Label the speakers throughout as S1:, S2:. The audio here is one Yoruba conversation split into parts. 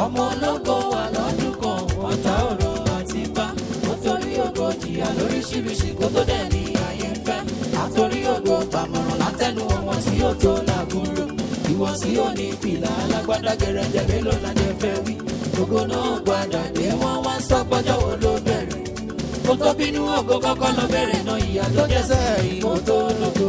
S1: ọmọ ológo wà lọ́dún kan ọ̀tá ọ̀rọ̀ àti bá ó torí ògo jìyà lóríṣiríṣi kó tó dẹ̀ ní ayé ń fẹ́ àtorí ògo gbàmọ̀ràn látẹnu ọmọ tí ó tó làgùnrò ìwọ tí ó ní fìlà alágbádá gẹrẹjẹ mélòó lájẹ fẹ́ wí ògo náà gbàdà dé wọ́n wá sọ pọ́jọ́ wo ló bẹ̀rẹ̀ kó tó bínú ògo kọ́kọ́ lọ bẹ̀rẹ̀ náà ìyá tó jẹ́ sẹ́yìn kó tó lógo.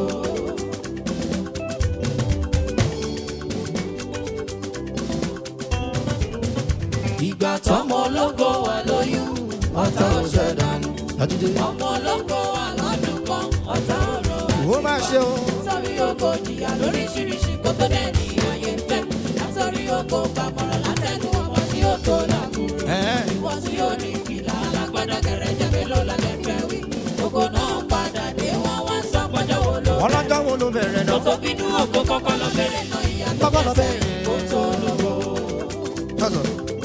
S1: ìgbà tọmọ ológo wà lóyún ọ̀tá ọ̀ṣẹ̀ dànù
S2: Àjídé.
S1: ọmọ ológo wà lọ́dún kan ọ̀tá ọ̀rọ̀
S2: Ó máa ṣe o.
S1: látọ̀rí ògo jìyà lóríṣiríṣi kó tó dẹ̀ ní ayé ń fẹ́ látọ̀rí ògo gbàmọ̀ràn látẹnu ọmọ tí ó tó làkúrò
S2: Ẹ̀ẹ́.
S1: ìwọ tí ó ní fìlà alágbádá gẹrẹjẹ mélòó lálẹ́ fẹ́ wí ògo náà padà dé wọ́n wá ń sọ pọ́jọ́ wo ló
S2: Ọlọ́jọ́ wo ló bẹ̀rẹ̀
S1: kó
S2: náà?
S1: tó bínú ògo kọ́kọ́ lọ bẹ̀rẹ̀ náà ìyá tó
S2: Kọ́kọ́ lọ
S1: jẹ́ sẹ́yìn kó tó lógo.
S2: Sọ̀sọ̀.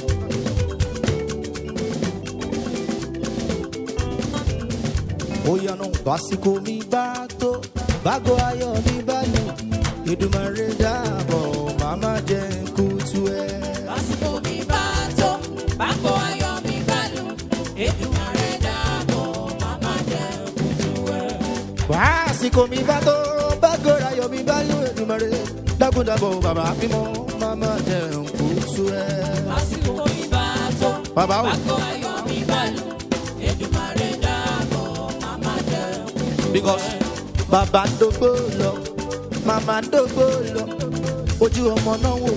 S2: Ó yanu básíkò mi bá tó, bágo ayọ̀ mi bá lù, Èdùmàrè dáàbọ̀, màmá jẹ́ kútu ẹ̀.
S1: lásìkò mi bá tó bákò ayọ̀ mi bá lù Èdùmàrè dáàbò màmá jẹ́ kùtù ẹ̀.
S2: Básíkò mi bá tó, bágo ayọ̀ mi bá lù, Èdùmàrè dákúndàbọ̀, bàbá mímọ́, màmá jẹ́ kútu ẹ̀.
S1: lásìkò mi bá tó
S2: Bàbá o.
S1: bákò ayọ̀ mi bá lù Èdùmàrè dáàbò màmá jẹ́ kùtù
S2: because
S1: ẹ̀.
S2: bàbá ń dógbó lọ màmá ń dógbó lọ ojú ọmọ náà wò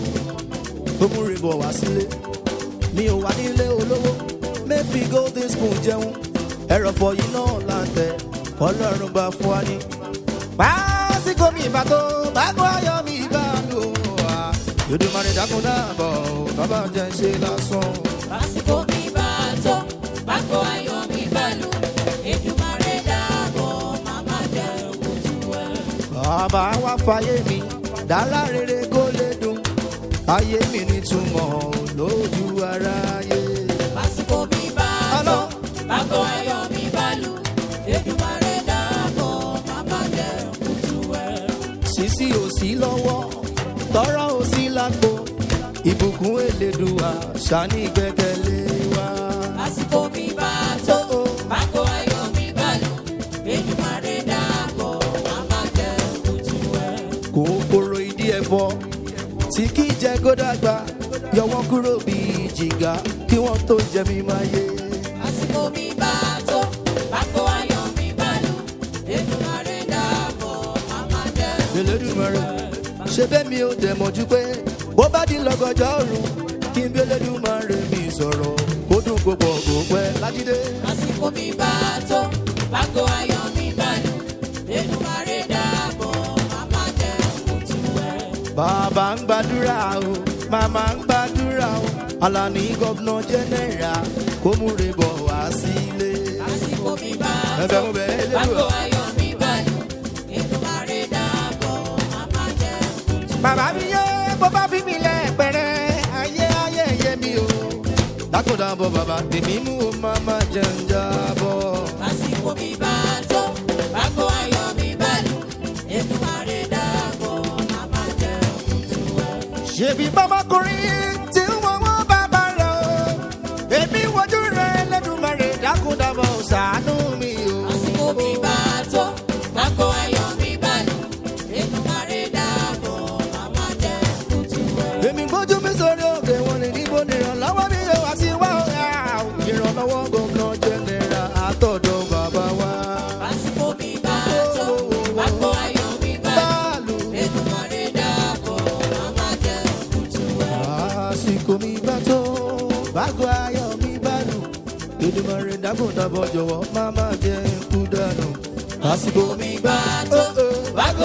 S2: ó mú rìbọ̀ wá sílé mi ò wá nílé olówó mẹ́fì golden spoon jẹun ẹ̀rọ̀fọ̀ yìí náà là ń tẹ̀ ọlọ́run bá fún wa ní. pásíkò mi ìbá tó bákò ayọ̀ mi ìbá lò wá Èdùmàrè dákun dáàbọ̀ bàbá jẹ́ ń ṣe lásán.
S1: lásìkò mi bá tó bákò ayọ̀ mi bá lù Èdùmàrè dáàbò màmá jẹ́ kùtù ẹ̀.
S2: bàbá wa fàyè mi dára rere kó lè dùn ayé mi nítumọ̀ lójú aráyé.
S1: lásìkò mi bá tó
S2: Hello.
S1: bákò ayọ̀ mi bá lù Èdùmàrè dáàbò màmá jẹ́ kùtù ẹ̀.
S2: sísí ò sí lọ́wọ́ tọ́rọ̀ ò sí lápò ìbùkún elédùà ṣàní gbẹ́kẹ̀lé wa.
S1: lásìkò mi bá tó bákò ayọ̀ mi bá lù Èdùmàrè dáàbò màmá jẹ́ kùtù ẹ̀.
S2: kòkòrò ìdí ẹ̀fọ́ tí kì í jẹ́ kó dàgbà yọ wọ́n kúrò bíi jìgá kí wọ́n tó jẹ mí máa yé.
S1: lásìkò mi bá tó bákò ayọ̀ mi bá lù Èdùmàrè dáàbò màmá jẹ́
S2: Elédùmarè ṣe bẹ́ẹ̀ mi ò dẹ̀ mọ̀jú pé bó bá di lọ́gọ́jọ́ ọ̀run kí n bí Elédùmarè mi sọ̀rọ̀ kó dùn kó pọ̀ kó pẹ́ lájídé.
S1: lásìkò mi bá tó bákò ayọ̀ mi bá lù Èdùmàrè dáàbò màmá jẹ́ kùtù ẹ̀.
S2: bàbá ń gbàdúrà o màmá ń gbàdúrà o Alani gọ́vnà jẹ́nẹ́rà kó múre bọ̀ wá sílé.
S1: lásìkò mi bá
S2: Ẹ̀bẹ̀
S1: tó
S2: mo bẹ̀ ẹ́
S1: bákò
S2: Elédùà.
S1: ayọ̀ mi bá lù Èdùmàrè dáàbò màmá jẹ́ kùtù ẹ̀.
S2: bàbá mi yé bó bá fi mi lẹ̀ pẹ̀rẹ́ ayé ayé yé mi o. dákúndàbọ̀ bàbá tèmi mú o máma jẹ́ ń jábọ̀.
S1: lásìkò mi bá tó bákò ayọ̀ mi bá lù Èdùmàrè dáàbò màmá jẹ́ kùtù ẹ̀.
S2: ṣèbí bọ́mọkùnrin tí wọ́n wọ́n bàbá rẹ̀ o èmi wojú rẹ̀ lẹ́dùnmọ̀rẹ̀ dákúndàbọ̀ ṣàánú mi o.
S1: lásìkò mi bá tó bákò ayọ̀ mi bá lù Èdùmàrè dáàbò màmá jẹ́ kùtù ẹ̀.
S2: èmi gbójú mi sórí òkè wọn ni níbo ni ìrànlọ́wọ́ mi yóò wá sí wá ọ̀gá ìrànlọ́wọ́ gómìnà jẹ́nẹ̀rà àtọ̀dọ̀ bàbá wa.
S1: lásìkò mi bá tó bákò ayọ̀ mi bá lù
S2: báàlù
S1: Èdùmàrè dáàbò màmá jẹ́ kùtù ẹ̀.
S2: àsìkò mi bá tó bágo ayọ̀ mi bá lù Èdùmàrè dákúndàbọ̀ jọ̀wọ́ má má jẹ́ kú dànù. àsìkò mi bá tó bágo